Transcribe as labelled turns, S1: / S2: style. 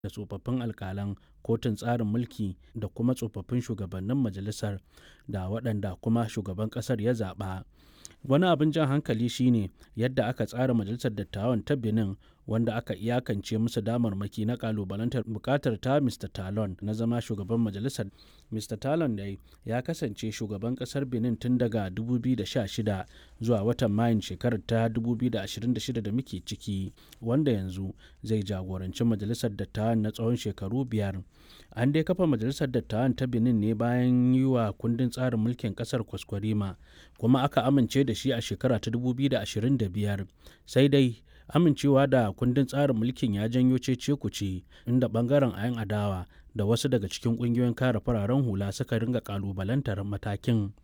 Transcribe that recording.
S1: da tsofaffin alkalan kotun tsarin mulki da kuma tsofaffin shugabannin majalisar da waɗanda kuma shugaban ƙasar ya zaɓa wani abin jan hankali shine yadda aka tsara majalisar dattawan ta benin wanda aka iyakance musu damarmaki na kalubalantar bukatar ta mr talon na zama shugaban majalisar mr talon dai ya kasance shugaban kasar benin tun daga 2016 zuwa watan mayun shekarar ta 2026 da muke ciki wanda yanzu zai jagoranci majalisar dattawan na tsawon shekaru biyar an dai kafa majalisar dattawan ta benin ne bayan yi wa kundin tsarin mulkin kasar kwaskwarima kuma aka amince da shi a shekara ta 2025 sai dai amincewa da kundin tsarin mulkin ya janyo cece kuce inda bangaren ayan adawa da wasu daga cikin kungiyoyin kare fararen hula suka ringa kalubalantar matakin